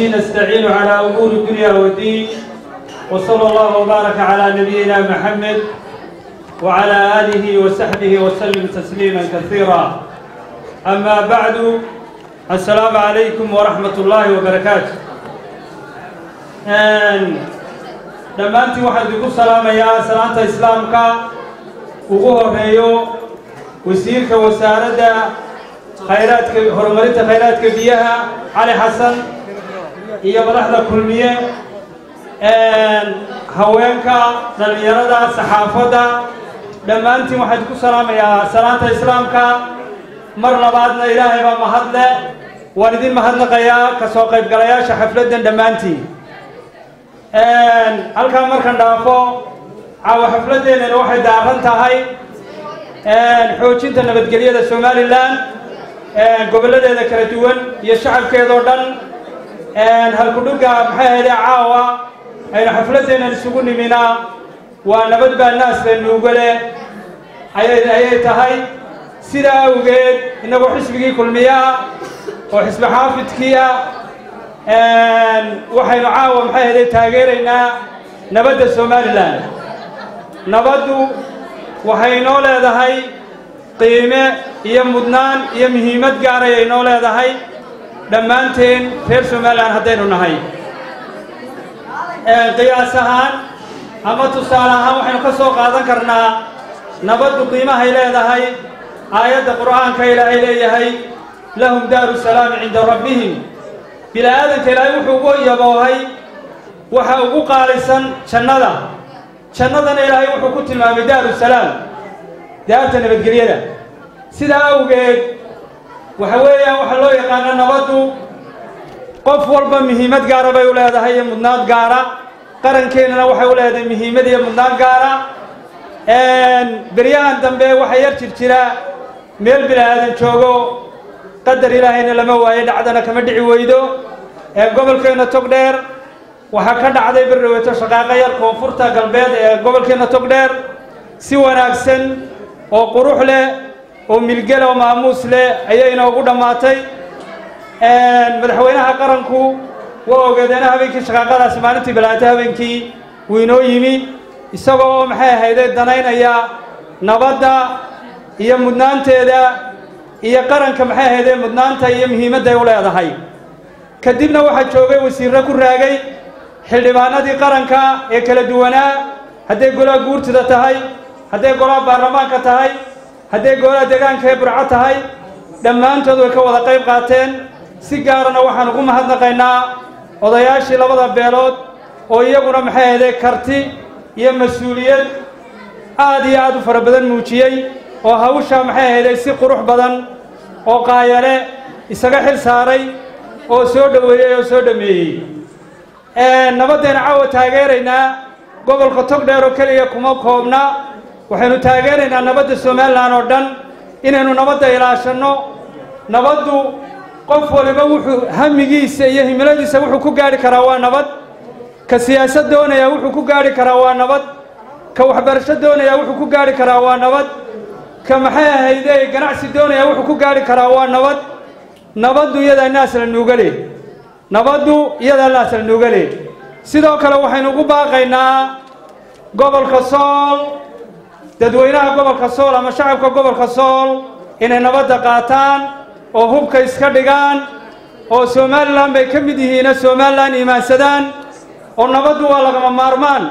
وبه نستعين على أمور الدنيا والدين وصلى الله وبارك على نبينا محمد وعلى آله وصحبه وسلم تسليما كثيرا أما بعد السلام عليكم ورحمة الله وبركاته dhammaantii waxaan idinku salaamayaa salaanta islaamka ugu horeeyo wasiirka wasaaradda khayraadka horumarinta khayraadka biyaha cali xasan iyo madaxda kulmiye haweenka dhallinyarada saxaafadda dhammaantiin waxaan idinku salaamayaa salaanta islaamka mar labaadna ilaahay baa mahadle waan idin mahadnaqayaa ka soo qaybgalayaasha xafladdan dhammaantiin halkaa markan dhaafo caawa xafladdeennana waxay daaran tahay xoojinta nabadgelyada somalilan gobolladeeda kala duwan iyo shacabkeedoo dhan halkudhugga maxay ahayde caawa aynu xafladdeennan isugu niminaa waa nabad baa naas la nuugale ayay ayay tahay sidaa awgeed innagoo xisbigii kulmiyaa oo xisbi xaafidkii ah waxaynu caawa maxay ahayde taageeraynaa nabadda somalilan nabaddu waxay inoo leedahay qiime iyo mudnaan iyo muhiimad gaaray ay inoo leedahay dhammaanteen reer somalilan haddaynu nahay qiyaas ahaan ama tusaale ahaan waxaynu ka soo qaadan karnaa nabaddu qiimahay leedahay aayadda qur'aanka ilaahay leeyahay lahum daaru salaami cinda rabbihim bini-aadanka ilaahay wuxuu ugu yaboohay waxa ugu qaalisan jannada jannadana ilaahay wuxuu ku tilmaamay daaru salaam daarta nabadgelyada sidaa awgeed waxa weeyaan waxaa loo yaqaana nabaddu qof walba muhiimad gaara bay u leedahay iyo mudnaad gaara qarankeenana waxay u leedahay muhiimad iyo mudnaad gaara beryahan dambe waxaa yar jir jira meel bini-aadan joogo qadar ilaahayna lama waayo dhacdana kama dhici weydo gobolkeenna togdheer waxaa ka dhacday berdhaweeto shaqaaqo yar koonfurta galbeed ee gobolkeenna togdheer si wanaagsan oo qurux leh oo milgel oo maamuus leh ayay inoogu dhammaatay madaxweynaha qaranku waa ogeedeena habeenkii shaqaaqadaasi maalintii bilaatay habeenkii wuu inoo yimi isagoo maxay ahayde danaynaya nabadda iyo mudnaanteeda iyo qaranka maxay ahayde mudnaanta iyo muhiimadday u leedahay kadibna waxaa joogay wasiirro ku raagay xildhibaanadii qaranka ee kala duwanaa hadday golaha guurtida tahay hadday golaha baarlamaanka tahay hadday golaha deegaanka ee burco tahay dhammaantood way ka wada qayb qaateen si gaarana waxaan ugu mahadnaqaynaa odayaashii labada beelood oo iyaguna maxay ahayde karti iyo mas-uuliyad aad iyo aad u fara badan muujiyey oo hawshaa maxay ahayday si qurux badan oo qaayale isaga xil saaray oo soo dhoweeyey oo soo dhameeyey nabaddeena caawa taageeraynaa gobolka togdheer oo keliya kuma koobna waxaynu taageeraynaa nabadda somalilan oo dhan inaynu nabadda ilaashanno nabaddu qof waliba wuxuu hamigiisa iyo himiladiisa wuxuu ku gaadhi karaa waa nabad ka siyaasad doonaya wuxuu ku gaadhi karaa waa nabad ka waxbarasho doonaya wuxuu ku gaadhi karaa waa nabad ka maxay ahayde ganacsi doonaya wuxuu ku gaadhi karaa waa nabad nabaddu iyadaa naas la nuugale nabaddu iyadaa naas la nuugale sidoo kale waxaynu ugu baaqaynaa gobolka sool dadweynaha gobolka sool ama shacabka gobolka sool inay nabadda qaataan oo hubka iska dhigaan oo somalilan bay ka mid yihiina somalilan iimaansadaan oo nabaddu waa lagama maarmaan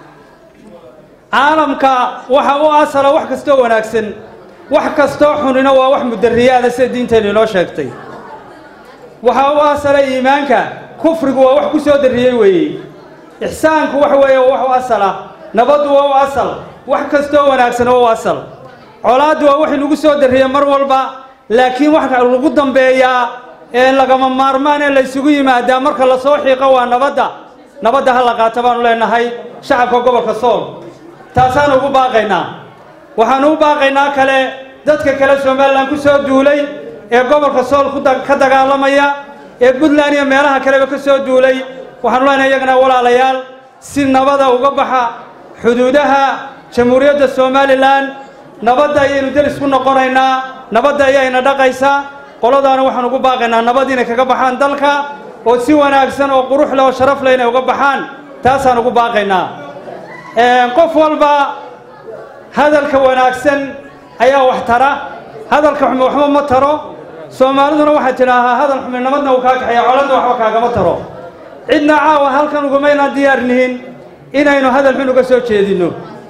caalamka waxa u asala wax kastoo wanaagsan wax kastoo xunina waa wax mudariyaada sida diinteennu inoo sheegtay waxaa u asala iimaanka kufrigu waa wax ku soo darriyey weeye ixsaanku waxa weeye waa wax u asala nabaddu waa u asal wax kastoo wanaagsan waa u asal colaaddu waa wax inugu soo darriya mar walba laakiin waxa lagu dambeeyaa ee lagama maarmaan ee la ysugu yimaadaa marka lasoo xiiqo waa nabadda nabadda ha la qaato baanu leenahay shacabka gobolka sool taasaanu ugu baaqaynaa waxaanu u baaqaynaa kale dadka kale somalilan ku soo duulay ee gobolka sool ka dagaalamaya ee puntland iyo meelaha kaleba ka soo duulay waxaanu leenahay iyagana walaalayaal si nabada uga baxa xuduudaha jamhuuriyadda somalilan nabadda ayaynu delis ku noqonaynaa nabadda ayayna dhaqaysaa qoladaana waxaan ugu baaqaynaa nabad inay kaga baxaan dalka oo si wanaagsan oo qurux leh oo sharaf leh inay uga baxaan taasaan ugu baaqaynaa qof walba hadalka wanaagsan ayaa wax tara hadalka xumi waxba ma taro soomaaliduna waxay tidhaahaa hadal xumi nabadna uu kaa kaxeeya coladna waxba kaagama taro cidna caawa halkan ugumaynaan diyaar nihin inaynu hadal xun uga soo jeedinno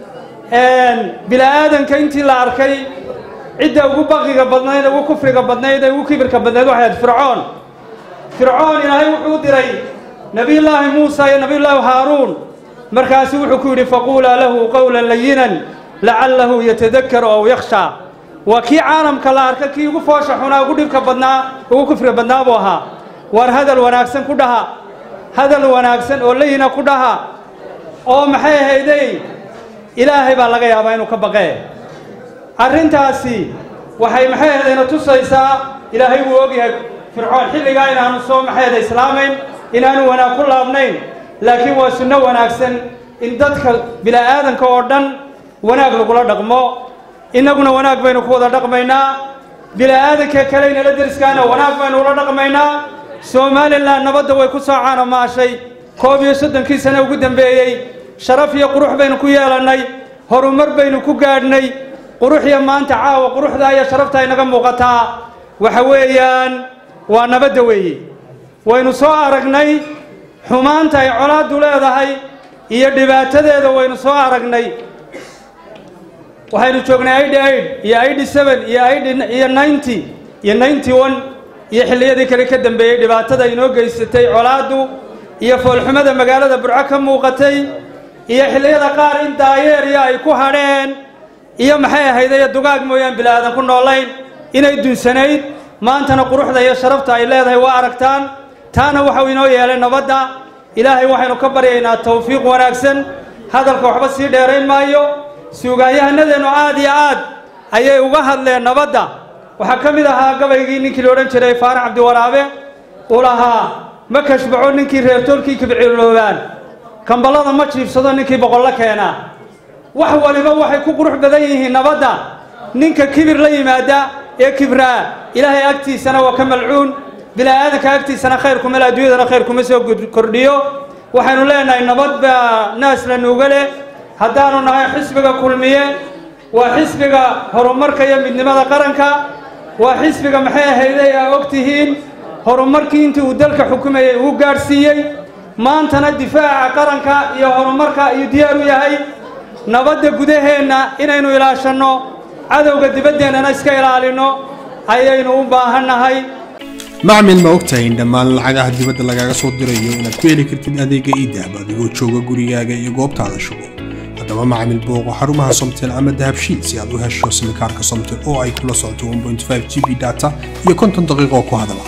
bila'aadanka intii la arkay cidda ugu baqiga badnayd ugu kufriga badnayd ee ugu kibirka badnayd waxay ahayd fircoon fircoon ilaahay wuxuu diray nebiyullaahi muusa iyo nebiyullaahi haaruun markaasu wuxuu ku yidhi faquulaa lahu qowlan layinan lacallahu yatadakkaru aw yakhshaa waa kii caalamka la arka kii ugu foosha xunaa ugu dhibka badnaa ugu kufriga badnaa buu ahaa waar hadal wanaagsan ku dhaha hadal wanaagsan oo layina ku dhaha oo maxay ahayday ilaahay baa laga yaabaa inuu ka baqee arrintaasi waxay maxay ahaydayna tusaysaa ilaahay wuu ogyahay fircoon xilligaa inaanu soo maxayda islaamayn inaanu wanaag ku laabnayn laakiin waa sunno wanaagsan in dadka bila'aadanka oo dhan wanaag lagula dhaqmo innaguna wanaag baynu ku wada dhaqmaynaa bila'aadanka kale inala deriskaana wanaag baynu ula dhaqmaynaa somalilan nabadda way ku soo caanomaashay koob iyo soddonkii sane ugu dambeeyey sharaf iyo qurux baynu ku yeelannay horumar baynu ku gaadhnay qurux iyo maanta caawa quruxdaa iyo sharaftaa inaga muuqataa waxa weeyaan waa nabadda weeye waynu soo aragnay xumaanta ay colaaddu leedahay iyo dhibaatadeeda waynu soo aragnay waxaynu joognay id aid iyo id seven iyo id iyo ninety iyo ninety one iyo xilliyadii kale ka dambeeyey dhibaatada inoo geysatay colaaddu iyo foolxumada magaalada burco ka muuqatay iyo xilliyada qaar in daayeeriya ay ku hadheen iyo maxay ahaydayo dugaag mooyaan bilaadan ku noolayn inay dunsanayd maantana quruxda iyo sharafta ay leedahay waa aragtaan taana waxau inoo yeelay nabadda ilaahay waxaynu ka baryaynaa tawfiiq wanaagsan hadalka waxba sii dheerayn maayo suugaanyahanadeennu aad iyo aad ayay uga hadleen nabadda waxaa ka mid ahaa gabaygii ninkii la odhan jiray faarax cabdiwaraabe uu lahaa ma kashbaco ninkii reertoolkii kibciloobaan kamballada ma jiibsado ninkii boqollo keena wax waliba waxay ku qurux badan yihiin nabadda ninka kibir la yimaada ee kibraa ilaahay agtiisana waa ka malcuun bila'aadanka agtiisana khayr kuma le adduunyadana khayr kuma soo kordhiyo waxaynu leenahay nabad baa naas la nuuga leh haddaanu nahay xisbiga kulmiye waa xisbiga horumarka iyo midnimada qaranka waa xisbiga maxay ahayday aa og tihiin horumarkii intii uu dalka xukumayay uu gaadhsiiyey maantana difaaca qaranka iyo horumarka ayuu diyaar u yahay nabadda gudaheenna inaynu ilaashanno cadowga dibaddeenana iska ilaalinno ayaynu u baahannahay macmil ma ogtahay in dhammaan lacagaha dibadda lagaaga soo dirayo inaad ku heli kartid adeega iidahab adigoo jooga gurigaaga iyo goobtaada shugo haddaba macmil booqo xarumaha somtel ama dahabshiid si aad u hesho simikaarka somtel oo ay kula socoto 1.5 g b data iyo konton daqiiqo ku hadala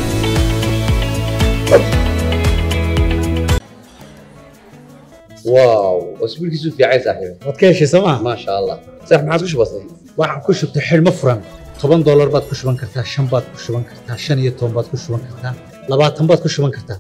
واو اسبوع كيسو في عايز صاحبي waad ka heshay sooma ما شاء الله صح ما عاد وش بصي waxaan ku shubtay xidhmo furan toban doolar baad ku shuban kartaa shan baad ku shuban kartaa shan iyo toban baad ku shuban kartaa labaatan baad ku shuban kartaa